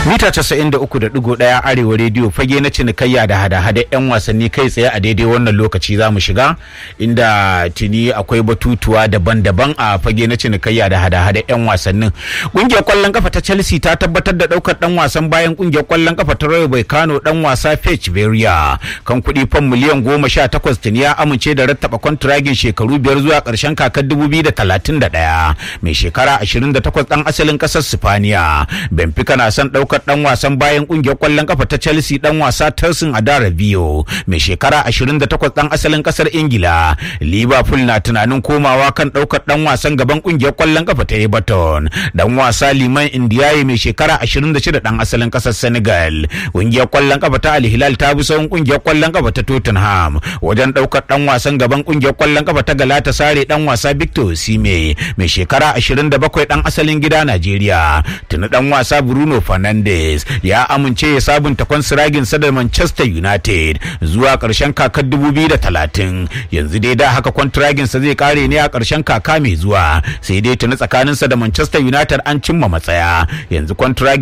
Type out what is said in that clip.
mita 93.1 arewa rediyo fage na cinikayya da hada-hada 'yan wasanni kai tsaye a daidai wannan lokaci za mu shiga inda tuni akwai batutuwa daban-daban a fage na cinikayya da hada-hada 'yan wasannin ƙungiyar kwallon kafa ta chelsea ta tabbatar da ɗaukar ɗan wasan bayan ƙungiyar kwallon kafa ta rayo bai kano ɗan wasa fetch beria kan kuɗi fan miliyan goma sha takwas tuni ya amince da rattaba kwantiragin shekaru biyar zuwa ƙarshen kakar dubu biyu da talatin da ɗaya mai shekara ashirin da takwas ɗan asalin ƙasar sifaniya benfica na son ɗaukar ɗaukar dan wasan bayan kungiyar kwallon kafa ta Chelsea dan wasa Tarsin Adara Biyo mai shekara 28 dan asalin kasar Ingila. Liverpool na tunanin komawa kan ɗaukar dan wasan gaban kungiyar kwallon kafa ta Everton. Dan wasa Liman Indiyaye mai shekara 26 dan asalin kasar Senegal. Kungiyar kwallon kafa ta Al Hilal ta bi sahun kungiyar kwallon kafa ta Tottenham wajen ɗaukar dan wasan gaban kungiyar kwallon kafa ta Galatasaray dan wasa Victor Osimhen mai shekara 27 dan asalin gida Najeriya. Tuni dan wasa Bruno Fernandes Fernandes ya amince ya sabunta kwansiraginsa da Manchester United zuwa ƙarshen kakar 2030 yanzu dai da haka kwantiraginsa zai kare ne a ƙarshen kaka mai zuwa sai dai tuni tsakaninsa da Manchester United an cimma matsaya yanzu kwantiragin